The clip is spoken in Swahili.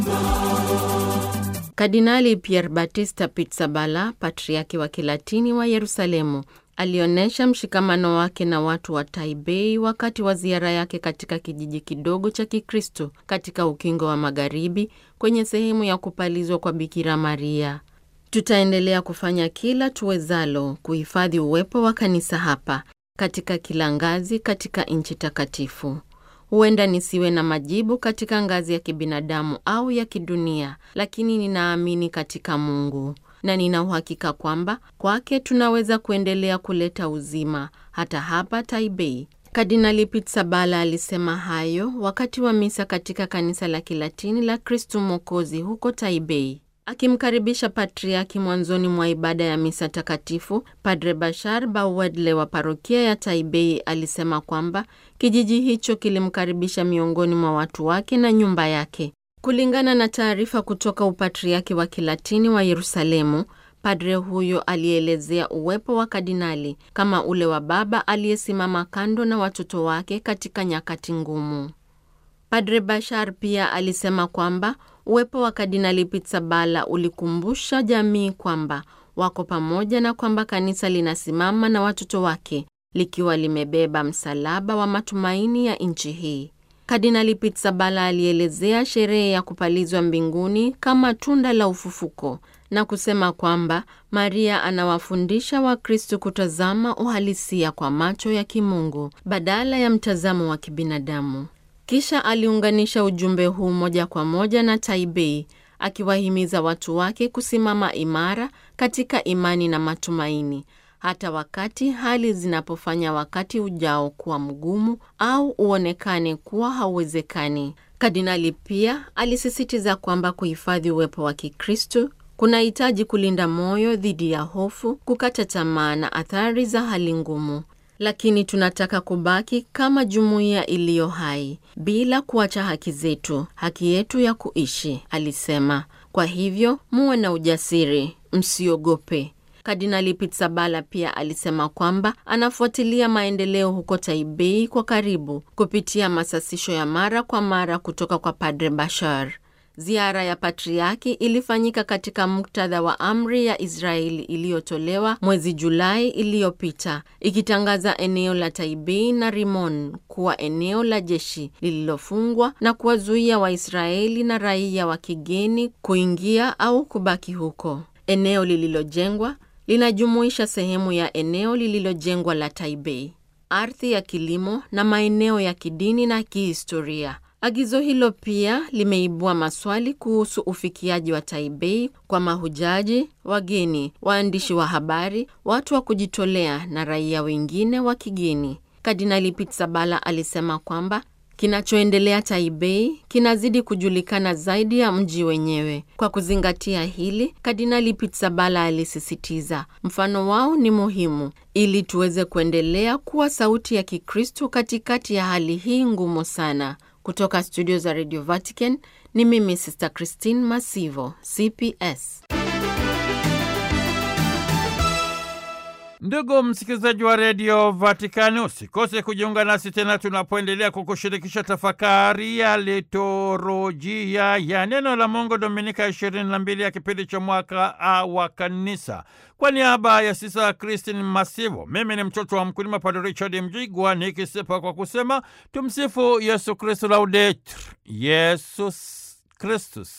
Kardinali Pier Battista Pizzaballa, patriaki wa Kilatini wa Yerusalemu, alionyesha mshikamano wake na watu wa Taipei wakati wa ziara yake katika kijiji kidogo cha Kikristo katika ukingo wa Magharibi kwenye sehemu ya kupalizwa kwa Bikira Maria. Tutaendelea kufanya kila tuwezalo kuhifadhi uwepo wa kanisa hapa katika kila ngazi katika nchi takatifu. Huenda nisiwe na majibu katika ngazi ya kibinadamu au ya kidunia, lakini ninaamini katika Mungu na nina uhakika kwamba kwake tunaweza kuendelea kuleta uzima hata hapa Taipei. Kardinali Pizzaballa alisema hayo wakati wa misa katika kanisa la Kilatini la Kristu Mwokozi huko Taipei. Akimkaribisha patriaki mwanzoni mwa ibada ya misa takatifu, Padre Bashar Bawedle wa parokia ya Taipei alisema kwamba kijiji hicho kilimkaribisha miongoni mwa watu wake na nyumba yake. Kulingana na taarifa kutoka upatriaki wa Kilatini wa Yerusalemu, padre huyo alielezea uwepo wa kardinali kama ule wa baba aliyesimama kando na watoto wake katika nyakati ngumu. Padre Bashar pia alisema kwamba uwepo wa Kardinali Pizzaballa ulikumbusha jamii kwamba wako pamoja na kwamba kanisa linasimama na watoto wake likiwa limebeba msalaba wa matumaini ya nchi hii. Kardinali Pizzaballa alielezea sherehe ya kupalizwa mbinguni kama tunda la ufufuko na kusema kwamba Maria anawafundisha Wakristo kutazama uhalisia kwa macho ya kimungu badala ya mtazamo wa kibinadamu. Kisha aliunganisha ujumbe huu moja kwa moja na Taipei, akiwahimiza watu wake kusimama imara katika imani na matumaini, hata wakati hali zinapofanya wakati ujao kuwa mgumu au uonekane kuwa hauwezekani. Kardinali pia alisisitiza kwamba kuhifadhi uwepo wa Kikristo kunahitaji kulinda moyo dhidi ya hofu, kukata tamaa na athari za hali ngumu lakini tunataka kubaki kama jumuiya iliyo hai bila kuacha haki zetu, haki yetu ya kuishi, alisema. Kwa hivyo muwe na ujasiri, msiogope. Kardinali Pizzaballa pia alisema kwamba anafuatilia maendeleo huko Taipei kwa karibu kupitia masasisho ya mara kwa mara kutoka kwa Padre Bashar. Ziara ya patriaki ilifanyika katika muktadha wa amri ya Israeli iliyotolewa mwezi Julai iliyopita ikitangaza eneo la Taipei na Rimon kuwa eneo la jeshi lililofungwa na kuwazuia Waisraeli na raia wa kigeni kuingia au kubaki huko. Eneo lililojengwa linajumuisha sehemu ya eneo lililojengwa la Taipei, ardhi ya kilimo na maeneo ya kidini na kihistoria. Agizo hilo pia limeibua maswali kuhusu ufikiaji wa Taipei kwa mahujaji, wageni, waandishi wa habari, watu wa kujitolea na raia wengine wa kigeni. Kardinali Pizzaballa alisema kwamba kinachoendelea Taipei kinazidi kujulikana zaidi ya mji wenyewe. Kwa kuzingatia hili, Kardinali Pizzaballa alisisitiza mfano wao ni muhimu ili tuweze kuendelea kuwa sauti ya Kikristo katikati ya hali hii ngumu sana. Kutoka studio za Radio Vatican ni mimi Sister Christine Masivo, CPS. Ndugu msikilizaji wa redio Vatikani, usikose kujiunga nasi tena tunapoendelea kukushirikisha tafakari ya liturujia ya neno la Mungu, Dominika ishirini na mbili ya kipindi cha mwaka A wa Kanisa. Kwa niaba ya Sisa Kristin Masivo, mimi ni mtoto wa mkulima Padre Richard Mjigwa nikisepa kwa kusema tumsifu Yesu Kristu, laudetur Yesus Kristus.